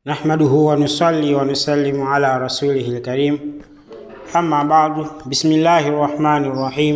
نحمده ونصلي ونسلم على رسوله الكريم أما بعد بسم الله الرحمن الرحيم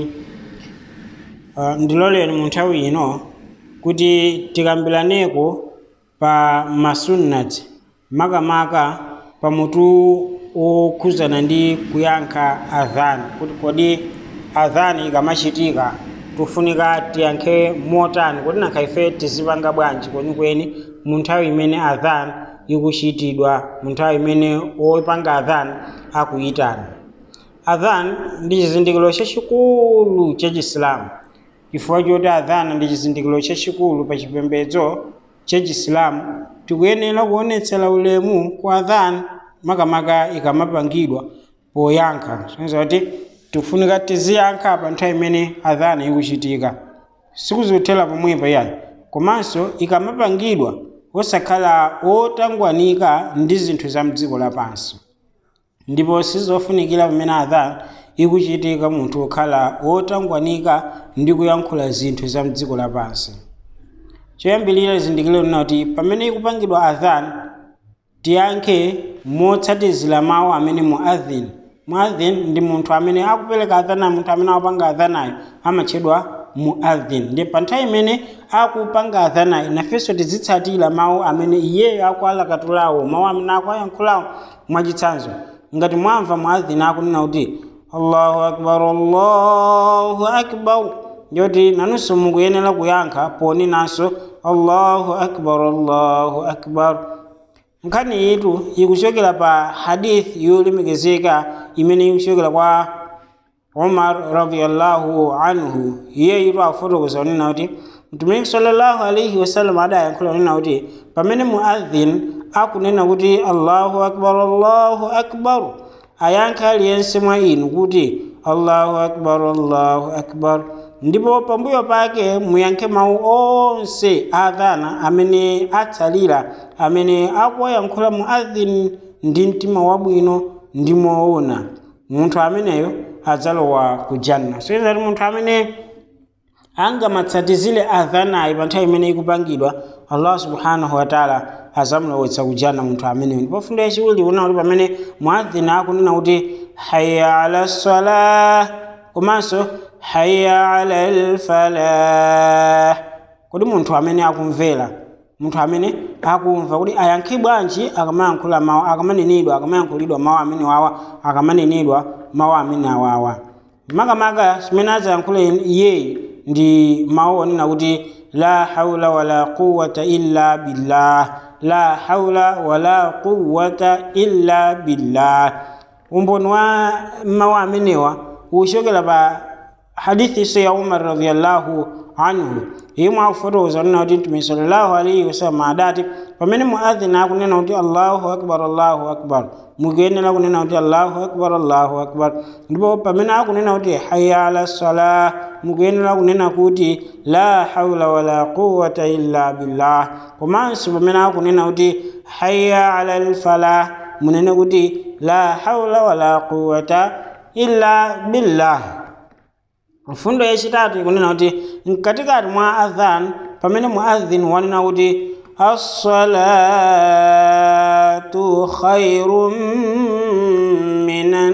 uh, ndiloleni mu nthawi ino kuti tikambiraneko pa masunnati makamaka pa mutu okhuzana ndi kuyankha adhan kuti kodi adhan ikamachitika tufunika tiyankhe motani kuti nakha ife tizipanga bwanji kwenikweni mu nthawi imene adhan ikuchitidwa mu nthawi imene opanga adhan akuyitana adhan ndi chizindikiro chachikulu cha chisilamu chifukwa choti adhan ndi chizindikiro chachikulu pa chipembedzo cha chisilamu tikuyenera kuonetsera ulemu kwa adhan makamaka ikamapangidwa poyankha soneza kuti tikufunika tiziyankha pa nthawi imene adhan ikuchitika sikuzuthera pomwepo yayi komanso ikamapangidwa osakhala otangwanika ndi zinthu za mdziko lapansi ndipo sizofunikira pamene adhan ikuchitika munthu okhala otangwanika ndi kuyankhula zinthu za mdziko lapansi choyambirira zindikiro lina kuti pamene ikupangidwa adhan tiyankhe motsatizira mawu amene muadhin muadhin ndi munthu amene akupereka adhana munthu amene akupanga adhanayo amatchedwa muadhin ndi pa nthawi imene akupanga adhanayo nafenso tizitsatira mawu amene iyeyo akualakatulawo mawu amene akuayankhulawo mwachitsanzo ngati mwamva muadhin akunena kuti allahu akbar allahu akbar ndiyoti nanunso mukuyenera kuyankha ponenanso allahu akbar allahu akbar nkhani yitu ikuchokera pa hadith yolemekezeka imene ikuchokera kwa umar radiallahu anhu iye yitu akufotokoza kunena kuti mtumiki sallallahu alaihi wasallam adayankhula kunena kuti pamene muadhin akunena kuti allahu akbar allahu akbar ayankha aliyense mwa inu kuti allahu akbar allahu akbar ndipo pambuyo pake muyankhe mawu onse adhana amene atsalira amene akuwayankhula muadhin ndi mtima wabwino ndi moona munthu ameneyo adzalowa ku janna soyezati munthu amene angamatsatizire adhanayi pa nthawi imene ikupangidwa allah subhanahu wataala azamulowetsa ku janna munthu ameneyo ndipo fundo yachiwiri una kuti pamene muadhin akunena kuti haya ala salah komanso haya ala lfalah kodi munthu amene akumvera munthu amene akumva kuti ayankhe bwanji akamayankhula mawu akamanenedwa akamayankhulidwa mawu amene wawa akamanenedwa mawu amene awawa makamaka chimene adzayankhule iyeyi ndi mawu onena kuti la haula wala quwata illa billah la haula wala quwata illa billah umboni wa mawu amenewa uchokera pa hadithi ya umar radiallahu anhu imwe akufotokoza kunena kuti mtume sallallahu alaihi wasallam adati pamene muadhin akunena kuti allahu akbar allahu akbar mukuyenera kunena kuti allahu akbar allahu akbar ndipo pamene akunena kuti haya ala salah mukuyenera kunena kuti la haula wala quwata illa billah komanso pamene akunena kuti haya ala lfalah munene kuti la haula wala quwata illa billah mfundo yachitatu ikunena kuti mkatikati mwa adhan pamene muadhin wanena kuti assalatu khairun minan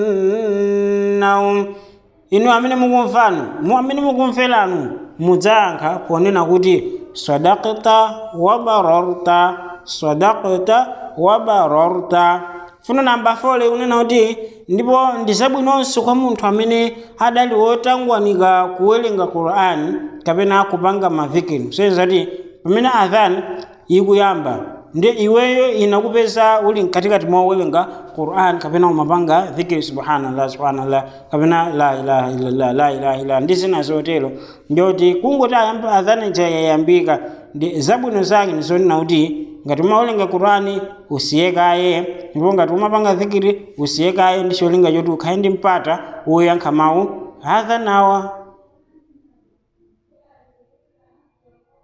naum inu amene mukumvanu mu amene mukumveranu mudzayankha ponena kuti sadakta wabararta sadakta wabararta funo namba fole unena kuti ndipo ndi zabwinonso kwa munthu amene adali wotangwanika kuwerenga qur'ani kapena kupanga mavikiri soyezati pamene adhan ikuyamba ndi iweyo inakupeza uli mkatikati mwa uwerenga qur'an kapena umapanga dhikiri subhanallah subhanallah kapena la ilaha illallah la ilaha illallah ndi zina zotero ndiyoti kungoti ayamba adhan ija yayambika ndi zabwino zake ndizonena kuti ngati umawerenga qur'ani usiyekaye ndipo ngati umapanga dhikiri usiyekaye ndi cholinga choti ukhale ndi mpata woyankha mawu adhanawa